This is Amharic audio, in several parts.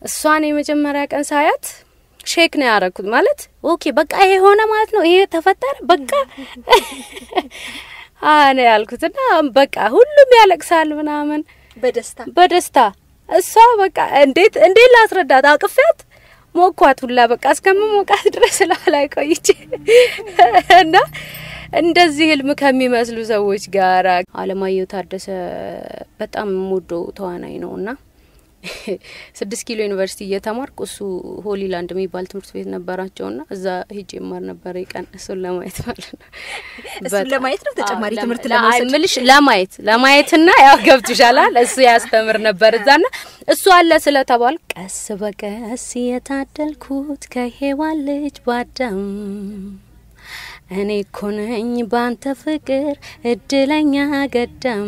እሷን የመጀመሪያ ቀን ሳያት ሼክ ነው ያረኩት። ማለት ኦኬ በቃ ይሄ ሆነ ማለት ነው፣ ይሄ ተፈጠረ በቃ አነ ያልኩትና በቃ ሁሉም ያለቅሳል ምናምን በደስታ በደስታ እሷ በቃ እንዴት እንዴት ላስረዳት አቅፌያት ሞኳት ሁላ በቃ እስከምሞቃት ድረስ ላይ ቆይቼ እና እንደዚህ ህልም ከሚመስሉ ሰዎች ጋር አለማየሁ ታደሰ በጣም የምወደው ተዋናይ ነው እና ስድስት ኪሎ ዩኒቨርሲቲ እየተማርኩ እሱ ሆሊላንድ የሚባል ትምህርት ቤት ነበራቸው ና እዛ ሂጅ ይማር ነበር ቀን እሱን ለማየት ማለት ነው። እሱን ለማየት ነው ተጨማሪ አዎ፣ ትምህርት ለማ- ለመውሰድ? አይ፣ ምልሽ ለማየት ለማየትና ያው ገብቶሻላል። እሱ ያስተምር ነበር እዛና እሱ አለ ስለተባል ቀስ በቀስ የታደልኩት ከሔዋን ልጅ ባዳም እኔ እኮ ነኝ ባንተ ፍቅር እድለኛ ገዳም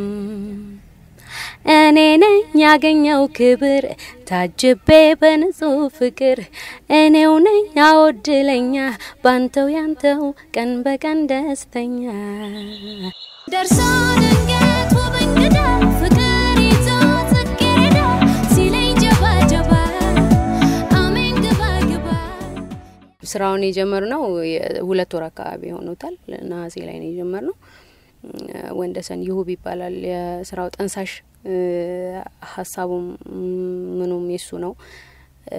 እኔ ነኝ ያገኘው ክብር ታጅቤ በንጹህ ፍቅር እኔው ነኝ አወድለኛ ባንተው ያንተው ቀን በቀን ደስተኛ ደርሶ ድንገት ውብ እንግዳ ፍቅር ይዞ ጽጌረዳ ሲለኝ ጀባ ጀባ አሜን ግባ ግባ ስራውን የጀመርነው ሁለት ወር አካባቢ ሆኖታል። ነሐሴ ላይ ነው የጀመርነው። ወንደሰን ይሁብ ይባላል የስራው ጠንሳሽ። እ፣ ሀሳቡም ምኑም የሱ ነው። እ፣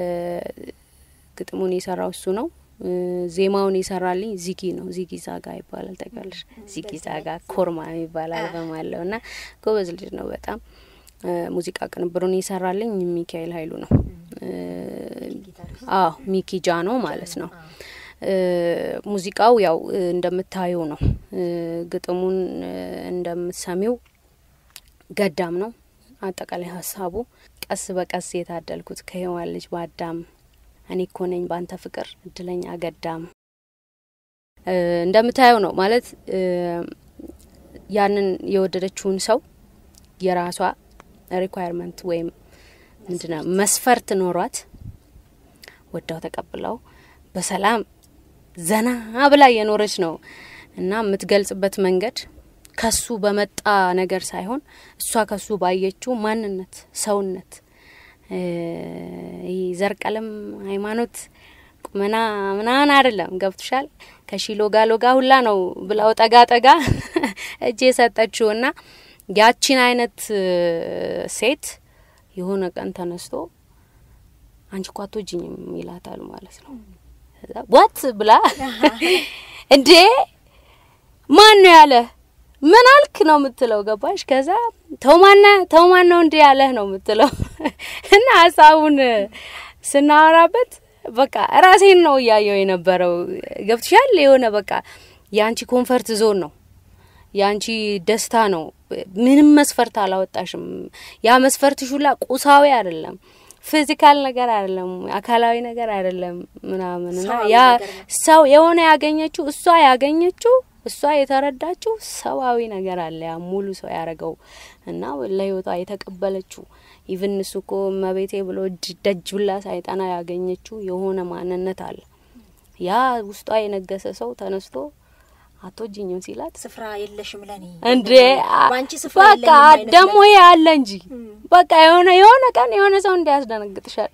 ግጥሙን የሰራው እሱ ነው። እ፣ ዜማውን የሰራልኝ ዚጊ ነው። ዚጊ ዛጋ ይባላል። ታውቂያለሽ? ዚጊ ዛጋ ኮርማ የሚባል አልበም አለው እና ጎበዝ ልጅ ነው በጣም እ፣ ሙዚቃ ቅንብሩን የሰራልኝ ሚካኤል ኃይሉ ነው። እ፣ አዎ ሚኪ ጃኖ ማለት ነው። እ፣ ሙዚቃው ያው እ፣ እንደምታየው ነው። እ፣ ግጥሙን እ፣ እንደምትሰሚው ገዳም ነው። አጠቃላይ ሀሳቡ ቀስ በቀስ የታደልኩት ከሔዋን ልጅ በአዳም እኔ እኮ ነኝ ባንተ ፍቅር እድለኛ ገዳም እ፣ እንደምታየው ነው ማለት እ፣ ያንን የወደደችውን ሰው የራሷ ሪኳየርመንት ወይም ምንድነው መስፈርት ኖሯት ወዳው ተቀብለው በሰላም ዘና ብላ የኖረች ነው እና የምትገልጽበት መንገድ ከሱ በመጣ ነገር ሳይሆን እሷ ከሱ ባየችው ማንነት፣ ሰውነት እ፣ ይህ ዘር፣ ቀለም፣ ሃይማኖት፣ ቁመና ምናምን አይደለም። ገብቶሻል? ከሺ ሎጋ ሎጋ ሁላ ነው ብላው ጠጋ ጠጋ እጅ የሰጠችው እና ያቺን አይነት እ፣ ሴት የሆነ ቀን ተነስቶ አንቺ እኮ አትወጂኝም ይላታል ማለት ነው። ከዛ ዋት ብላ እንዴ ማን ነው ያለ ምን አልክ ነው የምትለው። ገባሽ? ከዛ ተው ማነ ተው ማን ነው እንዲህ ያለህ ነው የምትለው እና ሀሳቡን ስናወራበት በቃ ራሴን ነው እያየው የነበረው። ገብትሻል? የሆነ በቃ የአንቺ ኮንፈርት ዞን ነው የአንቺ ደስታ ነው። ምንም መስፈርት አላወጣሽም። ያ መስፈርትሽ ሁላ ቁሳዊ አይደለም፣ ፊዚካል ነገር አይደለም፣ አካላዊ ነገር አይደለም ምናምን እና ሰዋዊ ያ ነገር ነው። ሰው የሆነ ያገኘችው እሷ ያገኘችው እሷ የተረዳችው ሰዋዊ ነገር አለ። ያ ሙሉ ሰው ያደረገው እና ለህይወቷ የተቀበለችው ኢቭን እሱ እኮ መቤቴ ብሎ እጅ- ደጅ ብላ ሳይጠና ያገኘችው የሆነ ማንነት አለ። ያ ውስጧ የነገሰ ሰው ተነስቶ አትወጂኝም ሲላት ስፍራ የለሽም ለኔ እንዴ በአንቺ ስፍራ በቃ የለኝም አይነት ደግሞ ይሄ አለ እንጂ በቃ የሆነ የሆነ ቀን የሆነ ሰው እንዲያስደነግጥሻል።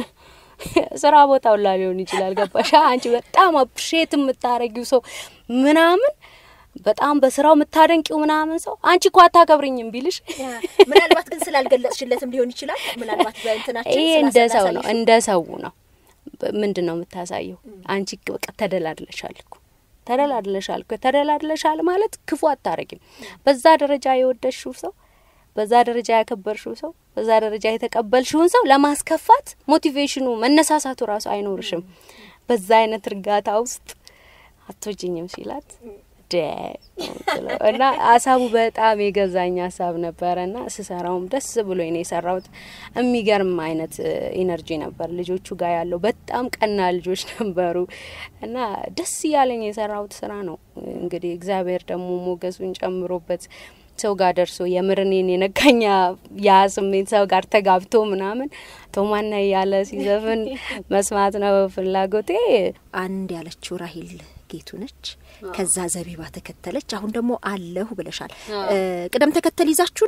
ስራ ቦታ ሁላ ሊሆን ይችላል። ገባሻ? አንቺ በጣም አፕሪሼት የምታረጊው ሰው ምናምን በጣም በስራው የምታደንቂው ምናምን ሰው አንቺ እኮ አታከብርኝም ቢልሽ ያ፣ ምናልባት ግን ስላልገለጽሽለትም ሊሆን ይችላል። ምናልባት በእንትናችን ይሄ እንደ ሰው ነው ስላሰላሰልሽ እንደ ሰው ነው። በ- ምንድን ነው የምታሳየው? አንቺ በቃ ተደላድለሻል እኮ ተደላድለሻል እኮ ተደላድለሻል ማለት ክፉ አታረጊም። በዛ ደረጃ የወደድሽው ሰው፣ በዛ ደረጃ ያከበርሽው ሰው፣ በዛ ደረጃ የተቀበልሽውን ሰው ለማስከፋት ሞቲቬሽኑ መነሳሳቱ ራሱ አይኖርሽም። በዛ አይነት እርጋታ ውስጥ አትወጂኝም ሲላት ደ ነው የምትለው። እና ሀሳቡ በጣም የገዛኝ ሀሳብ ነበረ እና ስሰራውም ደስ ብሎ ነው የሰራሁት። የሚገርም አይነት ኢነርጂ ነበር ልጆቹ ጋር ያለው። በጣም ቀና ልጆች ነበሩ እና ደስ እያለኝ የሰራሁት ስራ ነው። እንግዲህ እግዚአብሔር ደግሞ ሞገሱን ጨምሮበት ሰው ጋር ደርሶ የምርኔን የነካኛ ያ ስሜት ሰው ጋር ተጋብቶ ምናምን ቶማና እያለ ሲዘፍን መስማት ነው ፍላጎቴ። አንድ ያለችው ራሂል ጌቱ ነች። ከዛ ዘቢባ ተከተለች። አሁን ደግሞ አለሁ ብለሻል። እ፣ ቅደም ተከተል ይዛችሁ ነው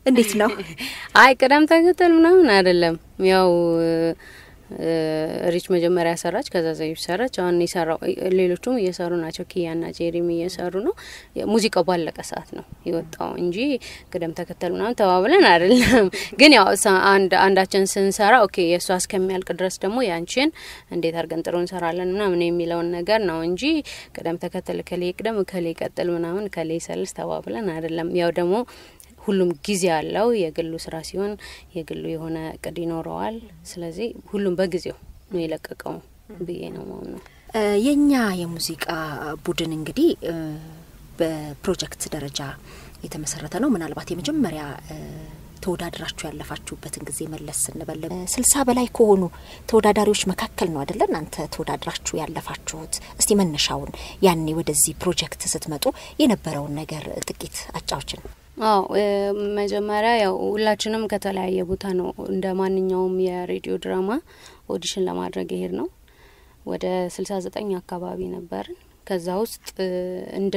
እንዴት ነው? አይ ቅደም ተከተል ምናምን አይደለም። ያው እ፣ ሪች መጀመሪያ ሰራች፣ ከዛ ዘይብ ሰራች። አሁን የሰራው ሌሎቹም እየሰሩ ናቸው። ኪያና ጄሪም እየሰሩ ነው። ሙዚቃው ባለቀ ሰዓት ነው የወጣው እንጂ ቅደም ተከተል ምናምን ተባብለን አይደለም። ግን ያው ሳ- አንድ አንዳችን ስንሰራ ኦኬ የእሷ እስከሚያልቅ ድረስ ደግሞ ያንቺን እንዴት አድርገን ጥሩ እንሰራለን ምናምን የሚለውን ነገር ነው እንጂ ቅደም ተከተል ከሌ ቅደም ከሌ ቀጥል ምናምን ከሌ ሰልስ ተባብለን አይደለም። ያው ደግሞ ሁሉም ጊዜ አለው። የግሉ ስራ ሲሆን የግሉ የሆነ እቅድ ይኖረዋል። ስለዚህ ሁሉም በጊዜው ነው የለቀቀው ብዬ ነው ማምነው። እ፣ የእኛ የሙዚቃ ቡድን እንግዲህ እ፣ በፕሮጀክት ደረጃ የተመሰረተ ነው። ምናልባት የመጀመሪያ እ፣ ተወዳድራችሁ ያለፋችሁበትን ጊዜ መለስ ስንበል እ፣ ስልሳ በላይ ከሆኑ ተወዳዳሪዎች መካከል ነው አይደለ? እናንተ ተወዳድራችሁ ያለፋችሁት። እስቲ መነሻውን ያኔ ወደዚህ ፕሮጀክት ስትመጡ የነበረውን ነገር ጥቂት አጫዎችን። አዎ እ፣ መጀመሪያ ያው ሁላችንም ከተለያየ ቦታ ነው እንደ ማንኛውም የሬዲዮ ድራማ ኦዲሽን ለማድረግ ይሄድ ነው። ወደ ስልሳ ዘጠኝ አካባቢ ነበርን። ከዛ ውስጥ እ፣ እንደ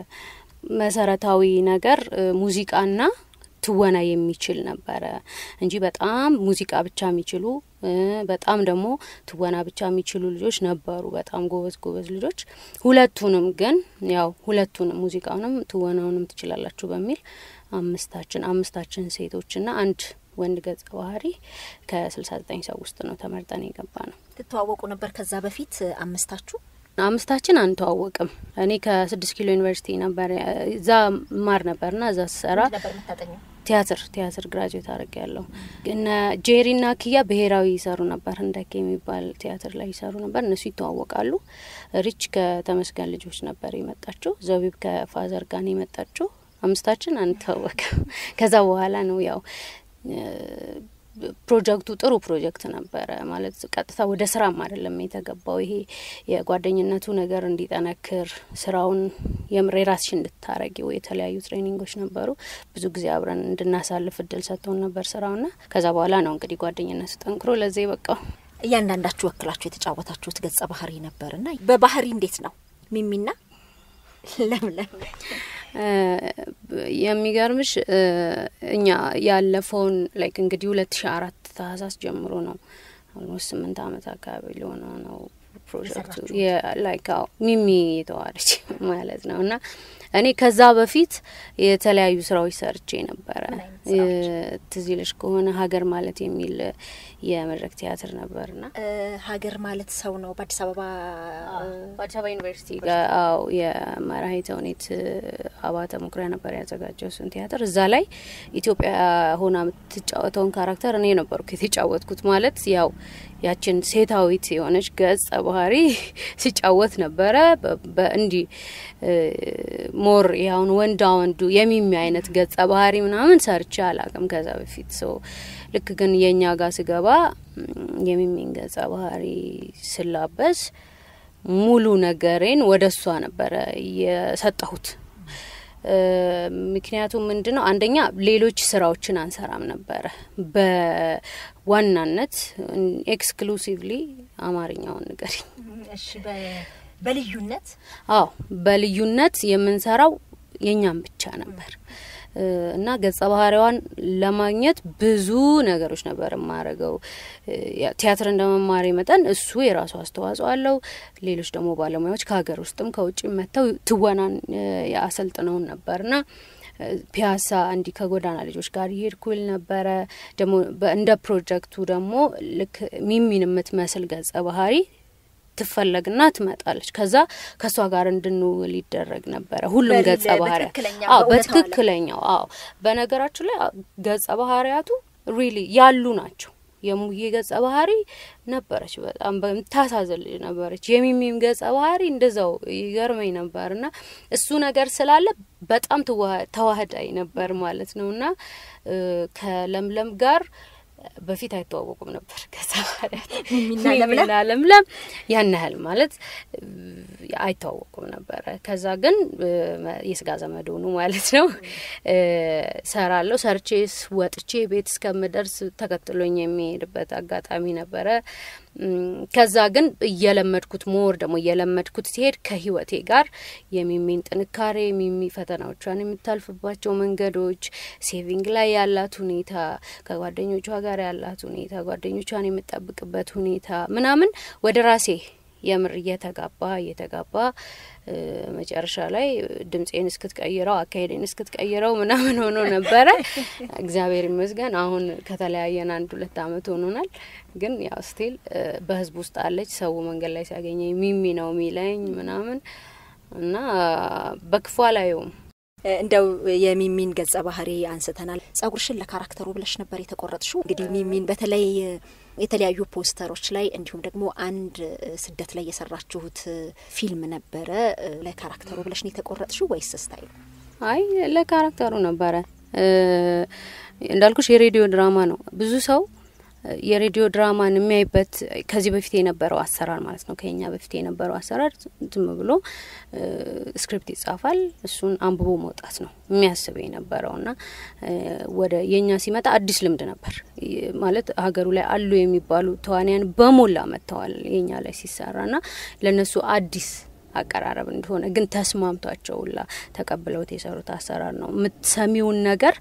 መሰረታዊ ነገር እ፣ ሙዚቃና ትወና የሚችል ነበረ እንጂ በጣም ሙዚቃ ብቻ የሚችሉ እ፣ በጣም ደግሞ ትወና ብቻ የሚችሉ ልጆች ነበሩ። በጣም ጎበዝ ጎበዝ ልጆች። ሁለቱንም ግን ያው ሁለቱንም ሙዚቃውንም ትወናውንም ትችላላችሁ በሚል አምስታችን አምስታችን ሴቶችና አንድ ወንድ ገጸ ባህሪ ከስልሳ ዘጠኝ ሰው ውስጥ ነው ተመርጠን የገባ ነው። ትተዋወቁ ነበር ከዛ በፊት አምስታችሁ? አምስታችን አንተዋወቅም። እኔ ከስድስት ኪሎ ዩኒቨርሲቲ ነበር እዛ ማር ነበርና እዛ ስሰራ ነበር የምታጠኘው? ቲያትር ቲያትር ግራጁዌት አድርግ ያለሁ እነ ጄሪና ኪያ ብሔራዊ ይሰሩ ነበር። ህንደኬ የሚባል ቲያትር ላይ ይሰሩ ነበር። እነሱ ይተዋወቃሉ። ሪች ከተመስገን ልጆች ነበር የመጣችው። ዘቢብ ከፋዘር ጋር ነው የመጣችው። አምስታችን አንተዋወቅም። ከዛ በኋላ ነው ያው ፕሮጀክቱ ጥሩ ፕሮጀክት ነበረ። ማለት ቀጥታ ወደ ስራም አይደለም የተገባው። ይሄ የጓደኝነቱ ነገር እንዲጠነክር ስራውን የምር የራስሽ እንድታረጊው የተለያዩ ትሬኒንጎች ነበሩ። ብዙ ጊዜ አብረን እንድናሳልፍ እድል ሰጥቶን ነበር ስራውና ከዛ በኋላ ነው እንግዲህ ጓደኝነቱ ጠንክሮ ለዚህ በቃው። እያንዳንዳችሁ ወክላችሁ የተጫወታችሁት ገጸ ባህሪ ነበር እና በባህሪ እንዴት ነው ሚሚና ለምለም? የሚገርምሽ እኛ ያለፈውን ላይክ እንግዲህ ሁለት ሺ አራት ታህሳስ ጀምሮ ነው ኦልሞስት ስምንት አመት አካባቢ ሊሆነው ነው ፕሮጀክቱ ላይክ አዎ ሚሚ የተዋለች ማለት ነው እና እኔ ከዛ በፊት የተለያዩ ስራዎች ሰርቼ ነበረ። ትዝ ይልሽ ከሆነ ሀገር ማለት የሚል የመድረክ ቲያትር ነበርና ሀገር ማለት ሰው ነው። በአዲስ አበባ በአዲስ አበባ ዩኒቨርሲቲ ጋር አዎ የመራሄ ተውኔት አባተ መኩሪያ ነበር ያዘጋጀው እሱን ቲያትር። እዛ ላይ ኢትዮጵያ ሆና የምትጫወተውን ካራክተር እኔ ነበርኩ የተጫወትኩት። ማለት ያው ያችን ሴታዊት የሆነች ገጸ ባህሪ ሲጫወት ነበረ። በእንዲህ ሞር ያሁን ወንዳ ወንዱ የሚሚ አይነት ገጸ ባህሪ ምናምን ሰርቼ አላቅም ከዛ በፊት ሰው ልክ ግን የእኛ ጋር ስገባ የሚሚን ገጸ ባህሪ ስላበስ ሙሉ ነገሬን ወደ እሷ ነበረ የሰጠሁት። ምክንያቱም ምንድን ነው አንደኛ ሌሎች ስራዎችን አንሰራም ነበረ። በዋናነት ኤክስክሉሲቭሊ አማርኛውን ንገሪኝ። በልዩነት አዎ፣ በልዩነት የምንሰራው የእኛም ብቻ ነበር እና ገጸ ባህሪዋን ለማግኘት ብዙ ነገሮች ነበር የማረገው። ቲያትር እንደመማሪ መጠን እሱ የራሱ አስተዋጽኦ አለው። ሌሎች ደግሞ ባለሙያዎች ከሀገር ውስጥም ከውጭ መጥተው ትወናን አሰልጥነውን ነበርና ፒያሳ እንዲህ ከጎዳና ልጆች ጋር ይሄድኩል ነበረ። ደግሞ እንደ ፕሮጀክቱ ደግሞ ልክ ሚሚን የምትመስል ገጸ ባህሪ ትፈለግና ትመጣለች። ከዛ ከእሷ ጋር እንድንውል ይደረግ ነበረ። ሁሉም ገጸ ባህሪያት አዎ፣ በትክክለኛው አዎ። በነገራችን ላይ ገጸ ባህሪያቱ ሪሊ ያሉ ናቸው። የሙዬ ገጸ ባህሪ ነበረች፣ በጣም በምታሳዝን ልጅ ነበረች። የሚሚም ገጸ ባህሪ እንደዛው ይገርመኝ ነበር እና እሱ ነገር ስላለ በጣም ተዋህዳይ ነበር ማለት ነው እና ከለምለም ጋር በፊት አይተዋወቁም ነበር። ከዛ ሚሚና ለምለም ያን ያህል ማለት አይተዋወቁም ነበረ። ከዛ ግን የስጋ ዘመድ ሆኑ ማለት ነው። ሰራለሁ ሰርቼ ወጥቼ ቤት እስከምደርስ ተከትሎኝ የሚሄድበት አጋጣሚ ነበረ። ከዛ ግን እየለመድኩት ሞር ደግሞ እየለመድኩት ሲሄድ ከህይወቴ ጋር የሚሚን ጥንካሬ ሚሚ ፈተናዎቿን የምታልፍባቸው መንገዶች፣ ሴቪንግ ላይ ያላት ሁኔታ፣ ከጓደኞቿ ጋር ያላት ሁኔታ፣ ጓደኞቿን የምጠብቅበት ሁኔታ ምናምን ወደ ራሴ የምር እየተጋባ እየተጋባ መጨረሻ ላይ ድምፄን እስክትቀይረው አካሄዴን እስክትቀይረው ምናምን ሆኖ ነበረ። እግዚአብሔር ይመስገን አሁን ከተለያየን አንድ ሁለት አመት ሆኖናል። ግን ያው ስቲል በህዝብ ውስጥ አለች። ሰው መንገድ ላይ ሲያገኘኝ ሚሚ ነው የሚለኝ ምናምን እና በክፉ አላየውም። እንደው የሚሚን ገጸ ባህሪ አንስተናል። ጸጉርሽን ለካራክተሩ ብለሽ ነበር የተቆረጥሽው። እንግዲህ ሚሚን በተለይ የተለያዩ ፖስተሮች ላይ እንዲሁም ደግሞ አንድ ስደት ላይ የሰራችሁት ፊልም ነበረ። ለካራክተሩ ብለሽ ነው የተቆረጥሽው ወይስ ስታይሉ? አይ ለካራክተሩ ነበረ። እንዳልኩሽ የሬዲዮ ድራማ ነው። ብዙ ሰው የሬዲዮ ድራማን የሚያይበት ከዚህ በፊት የነበረው አሰራር ማለት ነው። ከኛ በፊት የነበረው አሰራር ዝም ብሎ ስክሪፕት ይጻፋል፣ እሱን አንብቦ መውጣት ነው የሚያስበው የነበረው እና ወደ የኛ ሲመጣ አዲስ ልምድ ነበር ማለት ሀገሩ ላይ አሉ የሚባሉ ተዋንያን በሞላ መጥተዋል የኛ ላይ ሲሰራ እና ለእነሱ አዲስ አቀራረብ እንደሆነ ግን ተስማምቷቸው ሁላ ተቀብለውት የሰሩት አሰራር ነው። የምትሰሚውን ነገር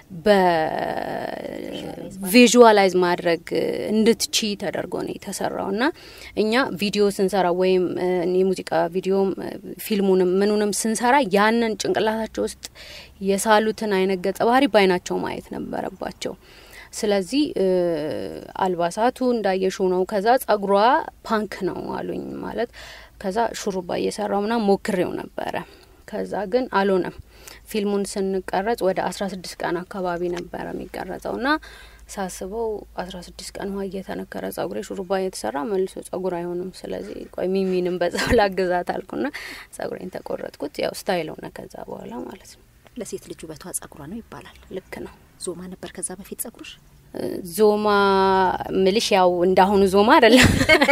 በቪዥዋላይዝ ማድረግ እንድትቺ ተደርጎ ነው የተሰራው እና እኛ ቪዲዮ ስንሰራ ወይም የሙዚቃ ቪዲዮም ፊልሙንም ምኑንም ስንሰራ ያንን ጭንቅላታቸው ውስጥ የሳሉትን አይነት ገጸ ባህሪ ባይናቸው ማየት ነበረባቸው። ስለዚህ አልባሳቱ እንዳየሽው ነው። ከዛ ጸጉሯ ፓንክ ነው አሉኝ ማለት ከዛ ሹሩባ እየሰራው ምና ሞክሬው ነበረ። ከዛ ግን አልሆነም። ፊልሙን ስንቀረጽ ወደ አስራ ስድስት ቀን አካባቢ ነበረ የሚቀረጸው ና ሳስበው አስራ ስድስት ቀን ውሃ እየተነከረ ጸጉሬ ሹሩባ እየተሰራ መልሶ ጸጉር አይሆንም። ስለዚህ ቆይ ሚሚንም በዛው ላግዛት አልኩና ጸጉሬን ተቆረጥኩት። ያው ስታይል ሆነ ከዛ በኋላ ማለት ነው። ለሴት ልጅ ውበቷ ጸጉሯ ነው ይባላል። ልክ ነው። ዞማ ነበር ከዛ በፊት ጸጉርሽ? ዞማ ምልሽ ያው እንዳሁኑ ዞማ አይደለም።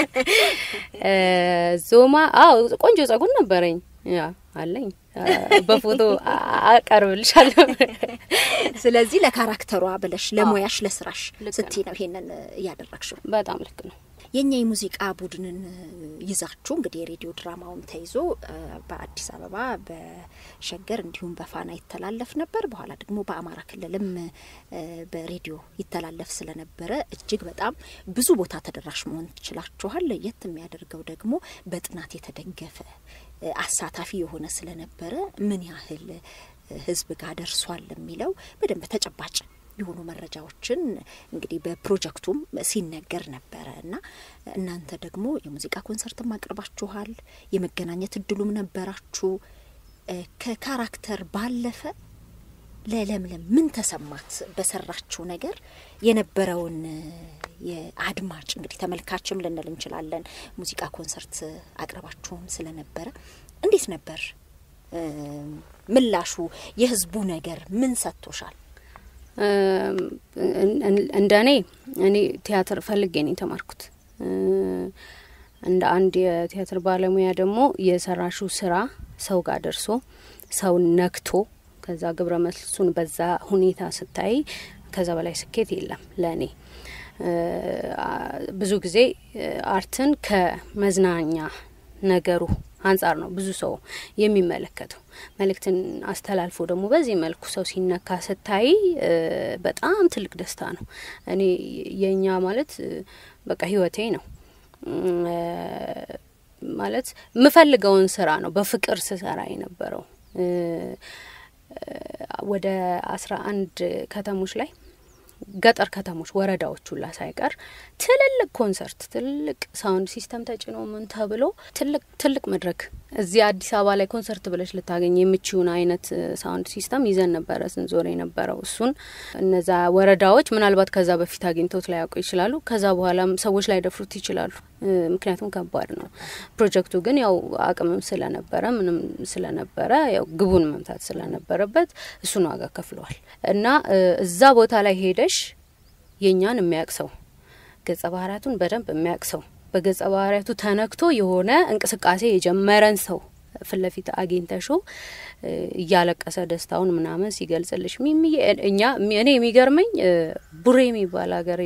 ዞማ አዎ፣ ቆንጆ ጸጉር ነበረኝ። ያ አለኝ፣ በፎቶ አቀርብልሻለሁ። ስለዚህ ለካራክተሯ ብለሽ ለሙያሽ፣ ለስራሽ ስቲ ነው ይሄንን እያደረግሽው። በጣም ልክ ነው። የኛ የሙዚቃ ቡድንን ይዛችሁ እንግዲህ የሬዲዮ ድራማውም ተይዞ በአዲስ አበባ በሸገር እንዲሁም በፋና ይተላለፍ ነበር። በኋላ ደግሞ በአማራ ክልልም በሬዲዮ ይተላለፍ ስለነበረ እጅግ በጣም ብዙ ቦታ ተደራሽ መሆን ትችላችኋል። ለየት የሚያደርገው ደግሞ በጥናት የተደገፈ አሳታፊ የሆነ ስለነበረ ምን ያህል ሕዝብ ጋር ደርሷል የሚለው በደንብ ተጨባጭ የሆኑ መረጃዎችን እንግዲህ በፕሮጀክቱም ሲነገር ነበረ እና እናንተ ደግሞ የሙዚቃ ኮንሰርትም አቅርባችኋል። የመገናኘት እድሉም ነበራችሁ። ከካራክተር ባለፈ ለለምለም ምን ተሰማት? በሰራችው ነገር የነበረውን የአድማጭ እንግዲህ ተመልካችም ልንል እንችላለን። ሙዚቃ ኮንሰርት አቅርባችሁም ስለነበረ እንዴት ነበር ምላሹ? የህዝቡ ነገር ምን ሰጥቶሻል? እንደ እኔ እኔ ቲያትር ፈልጌ ነው የተማርኩት። እንደ አንድ የቲያትር ባለሙያ ደግሞ የሰራሹ ስራ ሰው ጋር ደርሶ ሰው ነክቶ ከዛ ግብረ መልሱን በዛ ሁኔታ ስታይ ከዛ በላይ ስኬት የለም ለእኔ። ብዙ ጊዜ አርትን ከመዝናኛ ነገሩ አንጻር ነው ብዙ ሰው የሚመለከተው። መልእክትን አስተላልፎ ደግሞ በዚህ መልኩ ሰው ሲነካ ስታይ በጣም ትልቅ ደስታ ነው። እኔ የእኛ ማለት በቃ ህይወቴ ነው ማለት የምፈልገውን ስራ ነው በፍቅር ስሰራ የነበረው። ወደ አስራ አንድ ከተሞች ላይ ገጠር ከተሞች ወረዳዎች ሁላ ሳይቀር ትልልቅ ኮንሰርት ትልልቅ ሳውንድ ሲስተም ተጭኖ ምን ተብሎ ትልቅ ትልቅ መድረክ እዚህ አዲስ አበባ ላይ ኮንሰርት ብለሽ ልታገኝ የምችውን አይነት ሳውንድ ሲስተም ይዘን ነበረ ስንዞር የነበረው። እሱን እነዛ ወረዳዎች ምናልባት ከዛ በፊት አግኝቶት ላያውቁ ይችላሉ። ከዛ በኋላም ሰዎች ላይ ደፍሩት ይችላሉ። ምክንያቱም ከባድ ነው። ፕሮጀክቱ ግን ያው አቅምም ስለነበረ ምንም ስለነበረ ያው ግቡን መምታት ስለነበረበት እሱን ዋጋ ከፍለዋል እና እዛ ቦታ ላይ ሄደሽ የእኛን የሚያውቅ ሰው ገጸ ባህሪያቱን በደንብ የሚያውቅ ሰው በገጸ ባህሪያቱ ተነክቶ የሆነ እንቅስቃሴ የጀመረን ሰው ፊት ለፊት አግኝተሹ እያለቀሰ ደስታውን ምናምን ሲገልጽልሽ ሚሚ እኛ እኔ የሚገርመኝ ቡሬ የሚባል ሀገር ሄደን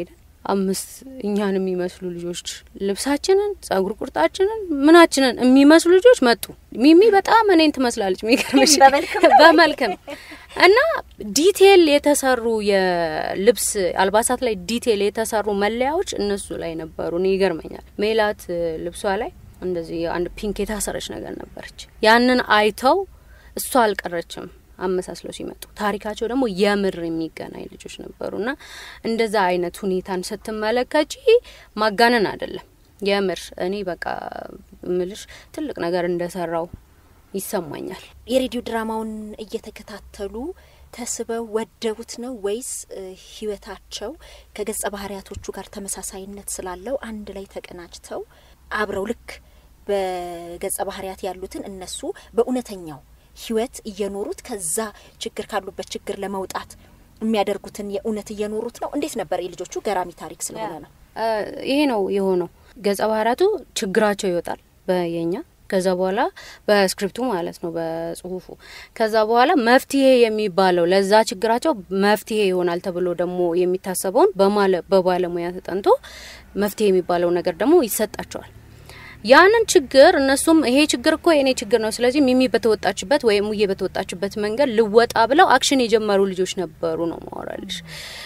አምስት እኛን የሚመስሉ ልጆች ልብሳችንን፣ ጸጉር ቁርጣችንን፣ ምናችንን የሚመስሉ ልጆች መጡ። ሚሚ በጣም እኔን ትመስላለች የሚገርምሽ በመልክም እና ዲቴል የተሰሩ የልብስ አልባሳት ላይ ዲቴል የተሰሩ መለያዎች እነሱ ላይ ነበሩ። እኔ ይገርመኛል። ሜላት ልብሷ ላይ እንደዚህ አንድ ፒንክ የታሰረች ነገር ነበረች። ያንን አይተው እሷ አልቀረችም አመሳስለው ሲመጡ ታሪካቸው ደግሞ የምር የሚገናኝ ልጆች ነበሩና እንደዛ አይነት ሁኔታን ስትመለከቺ ማጋነን አይደለም። የምር እኔ በቃ ምልሽ ትልቅ ነገር እንደሰራው ይሰማኛል። የሬዲዮ ድራማውን እየተከታተሉ ተስበው ወደቡት ነው ወይስ ህይወታቸው ከገጸ ባህሪያቶቹ ጋር ተመሳሳይነት ስላለው አንድ ላይ ተቀናጅተው አብረው ልክ በገጸ ባህሪያት ያሉትን እነሱ በእውነተኛው ህይወት እየኖሩት ከዛ ችግር ካሉበት ችግር ለመውጣት የሚያደርጉትን የእውነት እየኖሩት ነው? እንዴት ነበር? የልጆቹ ገራሚ ታሪክ ስለሆነ ነው። ይሄ ነው የሆነው። ገጸ ባህሪያቱ ችግራቸው ይወጣል በየኛ ከዛ በኋላ በስክሪፕቱ ማለት ነው በጽሁፉ። ከዛ በኋላ መፍትሄ የሚባለው ለዛ ችግራቸው መፍትሄ ይሆናል ተብሎ ደግሞ የሚታሰበውን በባለሙያ ተጠንቶ መፍትሄ የሚባለው ነገር ደግሞ ይሰጣቸዋል። ያንን ችግር እነሱም ይሄ ችግር እኮ የኔ ችግር ነው፣ ስለዚህ ሚሚ በተወጣችበት ወይም ሙዬ በተወጣችበት መንገድ ልወጣ ብለው አክሽን የጀመሩ ልጆች ነበሩ ነው ማወራልሽ።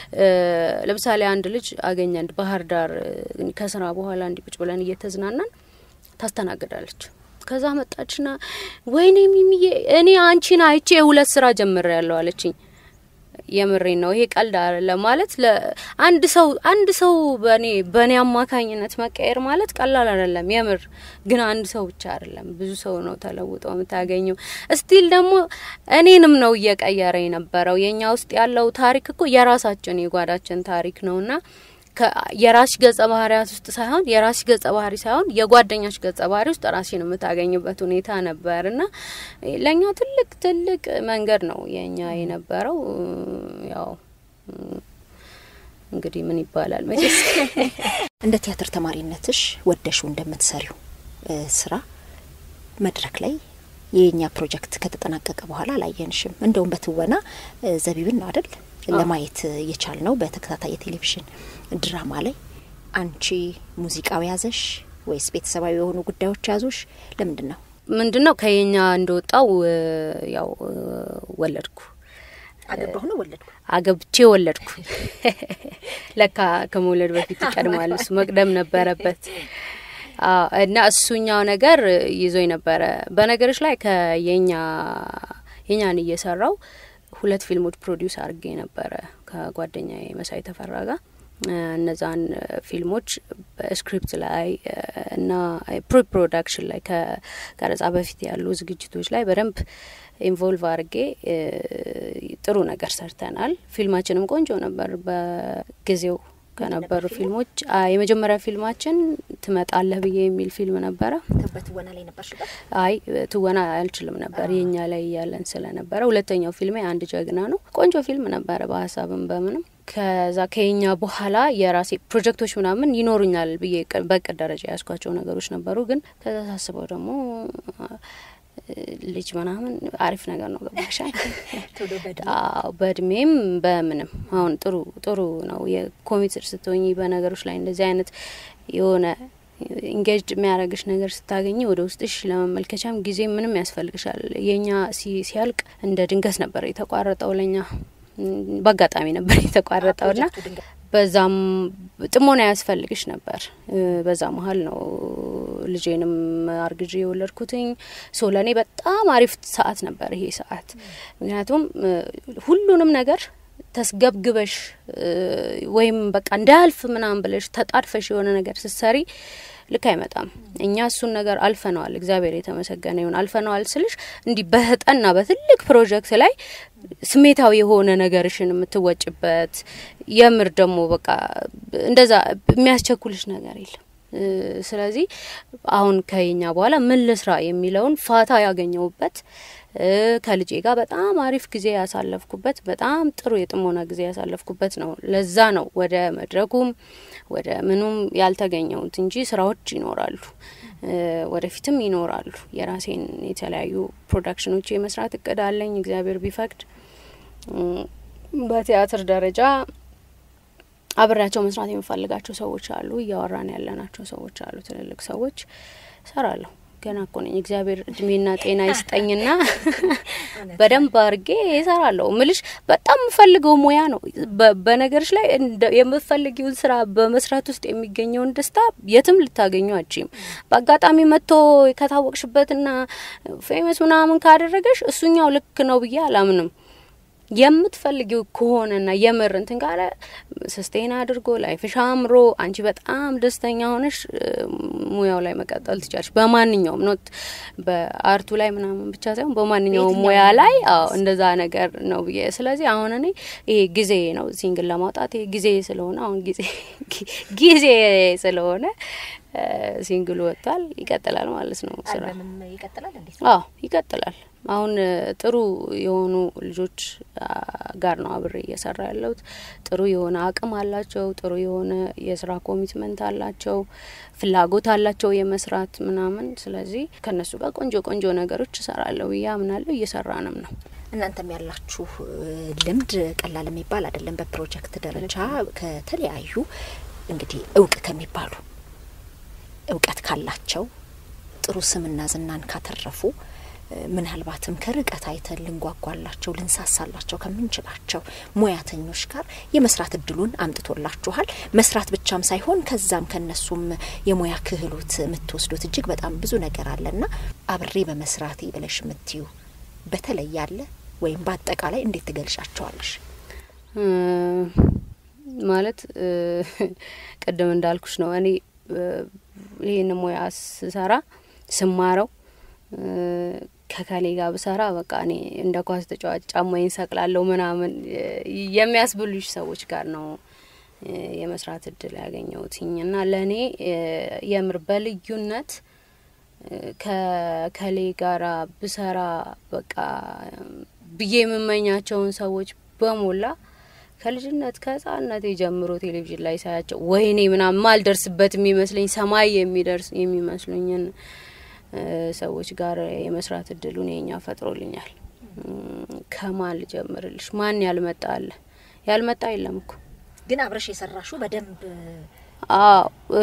ለምሳሌ አንድ ልጅ አገኘን ባህር ዳር ከስራ በኋላ እንዲ ቁጭ ብለን እየተዝናናን ታስተናግዳለች። ከዛ መጣችና ወይኔ ሚሚዬ እኔ አንቺን አይቼ የሁለት ስራ ጀምሬ ያለው አለችኝ። የምሬን ነው። ይሄ ቀልድ አይደለም። ማለት አንድ ሰው አንድ ሰው በኔ በኔ አማካኝነት መቀየር ማለት ቀላል አይደለም። የምር ግን አንድ ሰው ብቻ አይደለም፣ ብዙ ሰው ነው ተለውጦ የምታገኘው። እስቲል ደግሞ እኔንም ነው እየቀየረ የነበረው። የኛ ውስጥ ያለው ታሪክ እኮ የራሳችን የጓዳችን ታሪክ ነውና የራስሽ ገጸ ባህሪያት ውስጥ ሳይሆን የራስሽ ገጸ ባህሪ ሳይሆን የጓደኛሽ ገጸ ባህሪ ውስጥ ራስሽን የምታገኝበት ሁኔታ ነበር እና ለእኛ ትልቅ ትልቅ መንገድ ነው የእኛ የነበረው። ያው እንግዲህ ምን ይባላል መቼስ እንደ ቲያትር ተማሪነትሽ ወደሹ እንደምትሰሪው ስራ መድረክ ላይ የኛ ፕሮጀክት ከተጠናቀቀ በኋላ አላየንሽም። እንደውም በትወና ዘቢብን ነው አይደል ለማየት የቻል ነው በተከታታይ የቴሌቪዥን ድራማ ላይ። አንቺ ሙዚቃው ያዘሽ ወይስ ቤተሰባዊ የሆኑ ጉዳዮች ያዙሽ? ለምንድን ነው ምንድን ነው ከየኛ እንደወጣው ያው ወለድኩ አገባሁ ነው ወለድኩ አገብቼ ወለድኩ። ለካ ከመውለድ በፊት ይቀድማል፣ እሱ መቅደም ነበረበት። እና እሱኛው ነገር ይዞኝ ነበረ። በነገሮች ላይ ከየኛ የኛን እየሰራው ሁለት ፊልሞች ፕሮዲውስ አድርጌ ነበረ ከጓደኛ መሳይ ተፈራ ጋር። እነዛን ፊልሞች በስክሪፕት ላይ እና ፕሪ ፕሮዳክሽን ላይ ከቀረጻ በፊት ያሉ ዝግጅቶች ላይ በደንብ ኢንቮልቭ አድርጌ ጥሩ ነገር ሰርተናል። ፊልማችንም ቆንጆ ነበር በጊዜው ከነበሩ ፊልሞች የመጀመሪያ ፊልማችን ትመጣለህ ብዬ የሚል ፊልም ነበረ። በትወና ላይ ነበርሽበት? አይ ትወና አልችልም ነበር የኛ ላይ እያለን ስለነበረ። ሁለተኛው ፊልሜ አንድ ጀግና ነው። ቆንጆ ፊልም ነበረ በሀሳብም በምንም። ከዛ ከኛ በኋላ የራሴ ፕሮጀክቶች ምናምን ይኖሩኛል ብዬ በቅድ ደረጃ የያዝኳቸው ነገሮች ነበሩ። ግን ከዛ ሳስበው ደግሞ ልጅ ምናምን አሪፍ ነገር ነው። ገባሻል? በእድሜም በምንም አሁን ጥሩ ጥሩ ነው። የኮሚትድ ስትሆኝ በነገሮች ላይ እንደዚህ አይነት የሆነ ኢንጌጅ የሚያደርግሽ ነገር ስታገኝ ወደ ውስጥሽ ለመመልከቻም ጊዜ ምንም ያስፈልግሻል። የኛ ሲያልቅ እንደ ድንገት ነበር የተቋረጠው። ለኛ በአጋጣሚ ነበር የተቋረጠው ና በዛም ጥሞና ያስፈልግሽ ነበር። በዛ መሀል ነው ልጄንም አርግዤ የወለድኩትኝ። ሶ ለእኔ በጣም አሪፍ ሰዓት ነበር ይሄ ሰዓት። ምክንያቱም ሁሉንም ነገር ተስገብግበሽ ወይም በቃ እንዳያልፍ ምናምን ብለሽ ተጣድፈሽ የሆነ ነገር ስትሰሪ ልክ አይመጣም። እኛ እሱን ነገር አልፈነዋል። እግዚአብሔር የተመሰገነ ይሁን። አልፈነዋል ስልሽ እንዲህ በጠና በትልቅ ፕሮጀክት ላይ ስሜታዊ የሆነ ነገርሽን የምትወጭበት የምር ደግሞ በቃ እንደዛ የሚያስቸኩልሽ ነገር የለም። ስለዚህ አሁን ከኛ በኋላ ምን ልስራ የሚለውን ፋታ ያገኘውበት ከልጄ ጋር በጣም አሪፍ ጊዜ ያሳለፍኩበት በጣም ጥሩ የጥሞና ጊዜ ያሳለፍኩበት ነው። ለዛ ነው ወደ መድረኩም ወደ ምኑም ያልተገኘውት እንጂ ስራዎች ይኖራሉ፣ ወደፊትም ይኖራሉ። የራሴን የተለያዩ ፕሮዳክሽኖች የመስራት እቅድ አለኝ እግዚአብሔር ቢፈቅድ። በቲያትር ደረጃ አብሬያቸው መስራት የምፈልጋቸው ሰዎች አሉ። እያወራን ያለናቸው ሰዎች አሉ። ትልልቅ ሰዎች እሰራለሁ። ገና እኮ ነኝ። እግዚአብሔር እድሜና ጤና ይስጠኝና በደንብ አድርጌ እሰራለሁ። ምልሽ በጣም የምፈልገው ሙያ ነው። በ- በነገሮች ላይ እንደ- የምፈልጊውን ስራ በመስራት ውስጥ የሚገኘውን ደስታ የትም ልታገኙ አችም። በአጋጣሚ መጥቶ ከታወቅሽበትና ፌመስ ምናምን ካደረገሽ እሱኛው ልክ ነው ብዬ አላምንም። የምትፈልጊው ከሆነና የምር እንትን ካለ ስስቴን አድርጎ ላይፍሽ አምሮ አንቺ በጣም ደስተኛ ሆነሽ እ፣ ሙያው ላይ መቀጠል ትችላለሽ። በማንኛውም ኖት በአርቱ ላይ ምናምን ብቻ ሳይሆን በማንኛውም ሙያ ላይ አዎ እንደዛ ነገር ነው ብዬ ስለዚህ አሁን እኔ ይሄ ጊዜ ነው ሲንግል ለማውጣት ይሄ ጊዜ ስለሆነ አሁን ጊዜ ጊዜ ስለሆነ እ፣ ሲንግሉ ወጥቷል። ይቀጥላል ማለት ነው ስራ አልበምም ይቀጥላል እንዴት አዎ ይቀጥላል። አሁን እ፣ ጥሩ የሆኑ ልጆች አ፣ ጋር ነው አብሬ እየሰራ ያለሁት። ጥሩ የሆነ አቅም አላቸው። ጥሩ የሆነ የስራ ኮሚትመንት አላቸው። ፍላጎት አላቸው የመስራት ምናምን። ስለዚህ ከነሱ ጋር ቆንጆ ቆንጆ ነገሮች እሰራለሁ ብዬ አምናለሁ። እየሰራንም ነው። እናንተም ያላችሁ እ፣ ልምድ ቀላል የሚባል አይደለም። በፕሮጀክት ደረጃ ከተለያዩ እንግዲህ እውቅ ከሚባሉ እውቀት ካላቸው ጥሩ ስምና ዝናን ካተረፉ እ፣ ምናልባትም ከርቀት አይተን ልንጓጓላቸው ልንሳሳላቸው ከምንችላቸው ሙያተኞች ጋር የመስራት እድሉን አምጥቶላችኋል። መስራት ብቻም ሳይሆን ከዛም ከነሱም የሙያ ክህሎት የምትወስዱት እጅግ በጣም ብዙ ነገር አለና አብሬ በመስራቴ ብለሽ የምትዩ በተለይ ያለ ወይም በአጠቃላይ እንዴት ትገልጫቸዋለሽ? እ፣ ማለት እ፣ ቅድም እንዳልኩሽ ነው እኔ እ፣ ይህን ሙያ ስሰራ ስማረው እ፣ ከከሌ ጋር ብሰራ በቃ እኔ እንደ ኳስ ተጫዋች ጫማዬን ሰቅላለሁ ምናምን እ፣ የሚያስብሉሽ ሰዎች ጋር ነው እ፣ የመስራት እድል ያገኘሁትኝ እና ለእኔ እ፣ የምር በልዩነት እ፣ ከከሌ ጋራ ብሰራ በቃ ብዬ የምመኛቸውን ሰዎች በሞላ ከልጅነት ከህጻንነቴ ጀምሮ ቴሌቪዥን ላይ ሳያቸው ወይኔ ምናምን ማልደርስበት የሚመስለኝ ሰማይ የሚደርስ የሚመስሉኝን እ፣ ሰዎች ጋር የመስራት እድሉን የኛ ፈጥሮልኛል። እም፣ ከማን ልጀምርልሽ? ማን ያልመጣ አለ? ያልመጣ የለም እኮ ግን አብረሽ የሰራሹ በደንብ አዎ እ፣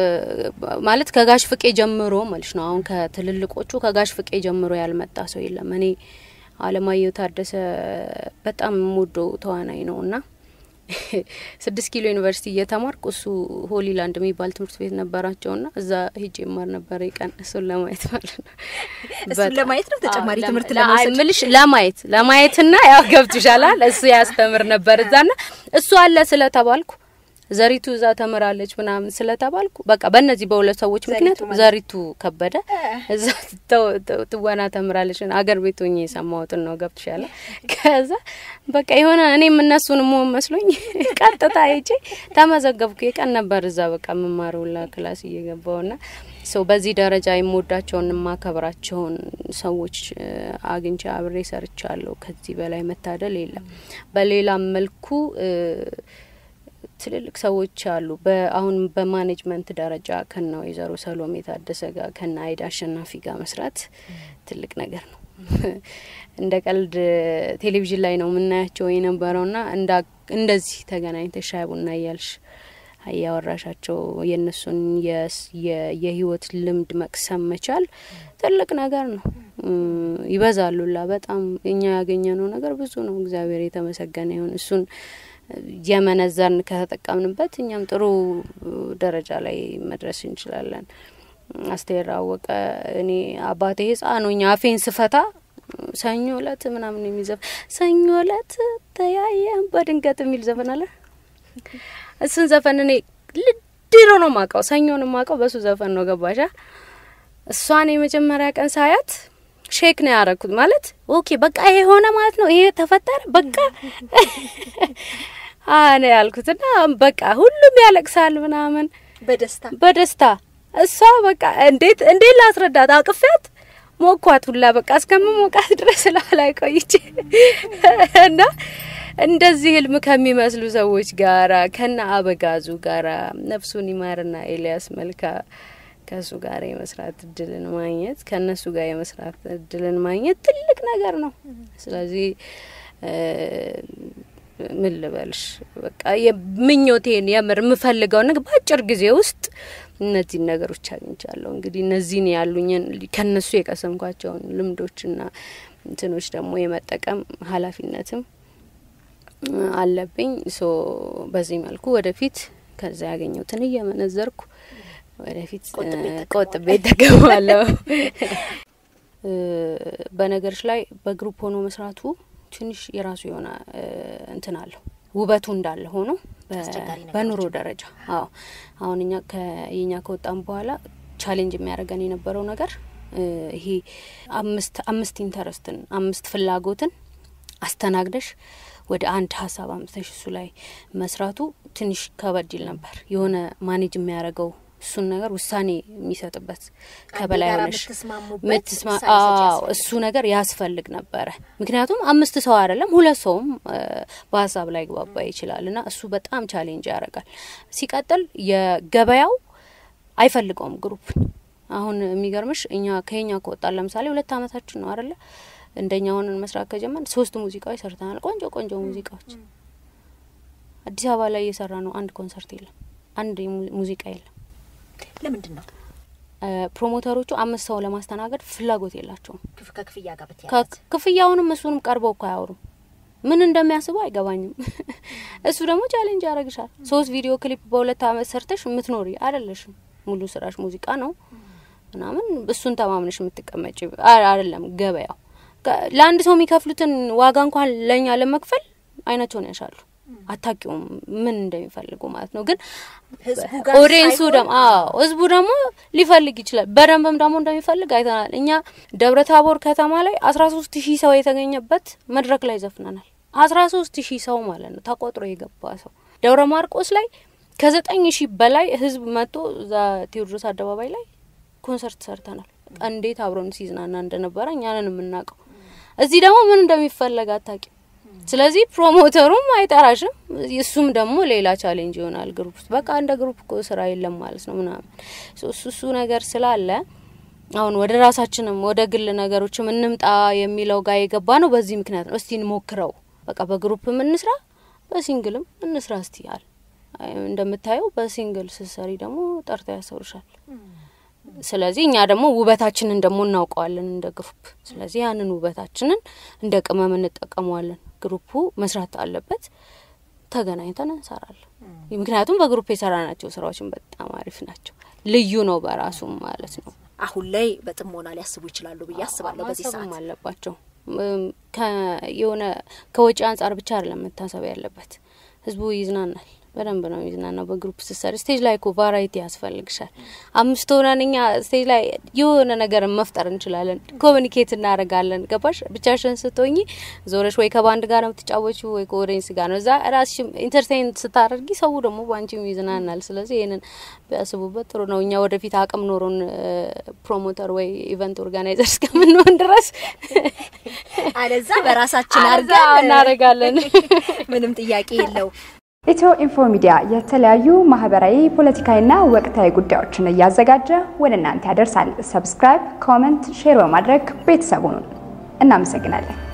ማለት ከጋሽ ፍቄ ጀምሮ ማለት ነው። አሁን ከትልልቆቹ ከጋሽ ፍቄ ጀምሮ ያልመጣ ሰው የለም። እኔ አለማየሁ ታደሰ በጣም የምወደው ተዋናይ ነው እና ስድስት ኪሎ ዩኒቨርሲቲ እየተማርኩ እሱ ሆሊላንድ የሚባል ትምህርት ቤት ነበራቸው ና እዛ ሂጄ ይማር ነበር ቀን እሱን ለማየት ማለት ነው። እሱን በጣም- ለማየት ነው ተጨማሪ አዎ፣ ትምህርት ለማ- ለመውሰድ? አይ፣ ምልሽ ለማየት ለማየትና ያው ገብቶሻል። እሱ ያስተምር ነበር እዛና እሱ አለ ስለተባልኩ ዘሪቱ እዛ ተምራለች ምናምን ስለተባልኩ በቃ በእነዚህ በሁለት ሰዎች ምክንያት ማለት ዘሪቱ ከበደ እዛ ተው- ተው- ትወና ተምራለች። አገር ቤት ሆኜ የሰማሁትን ነው ገብቶሻል። ከዛ በቃ የሆነ እኔም እነሱን መሆን መስሎኝ ቀጥታ ሄጄ ተመዘገብኩ። የቀን ነበር እዛ በቃ የምማረውላ ክላስ እየገባውና ሰው በዚህ ደረጃ የምወዳቸውን የማከብራቸውን ሰዎች እ፣ አግኝቼ አብሬ ሰርቻለሁ። ከዚህ በላይ መታደል የለም። በሌላም መልኩ እ፣ ትልልቅ ሰዎች አሉ። በአሁን በማኔጅመንት ደረጃ ከነ ወይዘሮ ሰሎሜ ታደሰ ጋር ከነ አይዳ አሸናፊ ጋር መስራት ትልቅ ነገር ነው። እንደ ቀልድ ቴሌቪዥን ላይ ነው የምናያቸው የነበረውና እንዳ- እንደዚህ ተገናኝተሽ ሻይ ቡና እያልሽ እያወራሻቸው የእነሱን የስ- የ- የህይወት ልምድ መቅሰም መቻል ትልቅ ነገር ነው። እም፣ ይበዛሉላ በጣም እኛ ያገኘነው ነገር ብዙ ነው። እግዚአብሔር የተመሰገነ ይሁን። እሱን የመነዘርን ከተጠቀምንበት እኛም ጥሩ ደረጃ ላይ መድረስ እንችላለን። አስቴር አወቀ እኔ አባቴ ህጻን ሆኜ አፌን ስፈታ ሰኞ እለት ምናምን የሚዘፍ ሰኞ እለት ተያየን በድንገት የሚል ዘፈን አለ። እሱን ዘፈን እኔ ልድሮ ነው ማቀው፣ ሰኞን ማቀው በሱ ዘፈን ነው። ገባሻ? እሷን የመጀመሪያ ቀን ሳያት ሼክ ነው ያረኩት። ማለት ኦኬ በቃ ይሄ ሆነ ማለት ነው፣ ይሄ ተፈጠረ በቃ አነ ያልኩት እና በቃ ሁሉም ያለቅሳል ምናምን በደስታ በደስታ እሷ በቃ እንዴት እንዴት ላስረዳት አቅፌያት ሞኳት ሁላ በቃ እስከምሞቃት ድረስ ላይ ቆይቼ እና እንደዚህ ህልም ከሚመስሉ ሰዎች ጋራ ከነ አበጋዙ ጋራ ነፍሱን ይማርና ኤልያስ መልካ ከእሱ ጋር የመስራት እድልን ማግኘት ከእነሱ ጋር የመስራት እድልን ማግኘት ትልቅ ነገር ነው። ስለዚህ ምን ልበልሽ በቃ የምኞቴን የምር የምፈልገውን ነገር በአጭር ጊዜ ውስጥ እነዚህን ነገሮች አግኝቻለሁ። እንግዲህ እነዚህን ያሉኝን ከነሱ የቀሰምኳቸውን ልምዶችና እንትኖች ደግሞ የመጠቀም ኃላፊነትም አለብኝ። ሶ በዚህ መልኩ ወደፊት ከዛ ያገኘሁትን እየመነዘርኩ ወደፊት ቆጥቤ ቆጥቤ እጠቀማለሁ። በነገሮች ላይ በግሩፕ ሆኖ መስራቱ ትንሽ የራሱ የሆነ እንትን አለው ውበቱ እንዳለ ሆኖ በ- አስቸጋሪ ነገሮች በኑሮ ደረጃ አዎ አሁን እኛ ከየኛ ከወጣም በኋላ ቻሌንጅ የሚያደርገን የነበረው ነገር እ ይሄ አምስት አምስት ኢንተረስትን አምስት ፍላጎትን አስተናግደሽ ወደ አንድ ሀሳብ አምጥተሽ እሱ ላይ መስራቱ ትንሽ ከበድ ይል ነበር። የሆነ ማኔጅ የሚያደርገው እሱን ነገር ውሳኔ የሚሰጥበት ከበላይ ጋር ሆነሽ የምትስማሙበት ምትስማ ውሳኔ ሰጪ አዎ ያስፈልጋል። እሱ ነገር ያስፈልግ ነበረ። ምክንያቱም አምስት ሰው አይደለም ሁለት ሰውም እ በሀሳብ ላይ ግባባ ይችላል እና እሱ በጣም ቻሌንጅ ያደርጋል። ሲቀጥል የገበያው አይፈልገውም ግሩፕን። አሁን የሚገርምሽ እኛ ከኛ ከወጣን ለምሳሌ ሁለት አመታችን ነው አይደለ? እንደኛ ሆነን መስራት ከጀመን ሶስት ሙዚቃዎች ሰርተናል። ቆንጆ ቆንጆ ሙዚቃዎች አዲስ አበባ ላይ እየሰራ ነው። አንድ ኮንሰርት የለም፣ አንድ የሙ- ሙዚቃ የለም። ለምንድን ነው እ ፕሮሞተሮቹ አምስት ሰው ለማስተናገድ ፍላጎት የላቸውም። ክፍ- ከክፍያ ጋር በተያያዘ ከ- ክፍያውንም እሱንም ቀርበው እኮ አያወሩም። ምን እንደሚያስቡ አይገባኝም። እሱ ደግሞ ቻሌንጅ ያደርግሻል። ሶስት ቪዲዮ ክሊፕ በሁለት አመት ሰርተሽ የምትኖሪ አይደለሽም። ሙሉ ስራሽ ሙዚቃ ነው ምናምን እሱን ተማምነሽ የምትቀመጭ አ- አይደለም ገበያው። ከ- ለአንድ ሰው የሚከፍሉትን ዋጋ እንኳን ለእኛ ለመክፈል አይናቸውን ያሻሉ። አታቂውም ምን እንደሚፈልጉ ማለት ነው። ግን ህዝቡ ጋር ኦዲየንሱ ሳይሆን- ደግሞ አዎ ህዝቡ ደግሞ ሊፈልግ ይችላል። በደንብም ደግሞ እንደሚፈልግ አይተናል። እኛ ደብረ ታቦር ከተማ ላይ አስራ ሶስት ሺህ ሰው የተገኘበት መድረክ ላይ ዘፍነናል። አስራ ሶስት ሺህ ሰው ማለት ነው ተቆጥሮ የገባ ሰው። ደብረ ማርቆስ ላይ ከዘጠኝ ሺህ በላይ ህዝብ መጥቶ እዛ ቴዎድሮስ አደባባይ ላይ ኮንሰርት ሰርተናል። እንዴት አብሮን ሲዝናና እንደነበረ እኛንን የምናውቀው። እዚህ ደግሞ ምን እንደሚፈለግ አታቂም። ስለዚህ ፕሮሞተሩም አይጠራሽም፣ እሱም ደግሞ ሌላ ቻሌንጅ ይሆናል። ግሩፕ ውስጥ በቃ እንደ ግሩፕ እኮ ስራ የለም ማለት ነው ምናምን ሶ እሱ እሱ ነገር ስላለ አሁን ወደ ራሳችንም ወደ ግል ነገሮችም እንምጣ የሚለው ጋር የገባ ነው። በዚህ ምክንያት ነው። እስቲ እንሞክረው፣ በቃ በግሩፕም እንስራ፣ በሲንግልም እንስራ እስቲ አል አይ፣ እንደምታየው በሲንግል ስትሰሪ ደግሞ ጠርታ ያሰሩሻል። ስለዚህ እኛ ደግሞ ውበታችንን ደግሞ እናውቀዋለን እንደ ግሩፕ። ስለዚህ ያንን ውበታችንን እንደ ቅመም እንጠቀመዋለን። ግሩፑ መስራት አለበት፣ ተገናኝተን እንሰራለን። ምክንያቱም በግሩፕ የሰራናቸው ስራዎችን በጣም አሪፍ ናቸው። ልዩ ነው በራሱም ማለት ነው። አሁን ላይ በጥሞና ሊያስቡ ይችላሉ ብዬ አስባለሁ። በዚህ ማሰብም ሰዓት አለባቸው። እም፣ ከ- የሆነ ከወጪ አንጻር ብቻ አይደለም መታሰብ ያለበት። ህዝቡ ይዝናናል፣ በደንብ ነው የሚዝናናው። በግሩፕ ስትሰሪ ስቴጅ ላይ እኮ ቫራይቲ ያስፈልግሻል። አምስት ሆነን እኛ ስቴጅ ላይ የሆነ ነገር መፍጠር እንችላለን፣ ኮሚኒኬት እናደርጋለን። ገባሽ? ብቻሽን ስትሆኚ ዞረሽ ወይ ከባንድ ጋር ነው የምትጫወቹ ወይ ከኦዲየንስ ጋር ነው። እዛ ራስሽም ኢንተርቴን ስታደርጊ ሰው ደግሞ በአንቺም ይዝናናል። ስለዚህ ይህንን ቢያስቡበት ጥሩ ነው። እኛ ወደፊት አቅም ኖሮን ፕሮሞተር ወይ ኢቨንት ኦርጋናይዘር እስከምንሆን ድረስ አለዛ በራሳችን አለዛ አድርገን እናደርጋለን። ምንም ጥያቄ የለው። ኢትዮ ኢንፎ ሚዲያ የተለያዩ ማህበራዊ፣ ፖለቲካዊና ወቅታዊ ጉዳዮችን እያዘጋጀ ወደ እናንተ ያደርሳል። ሰብስክራይብ፣ ኮመንት፣ ሼር በማድረግ ቤተሰቡን እናመሰግናለን።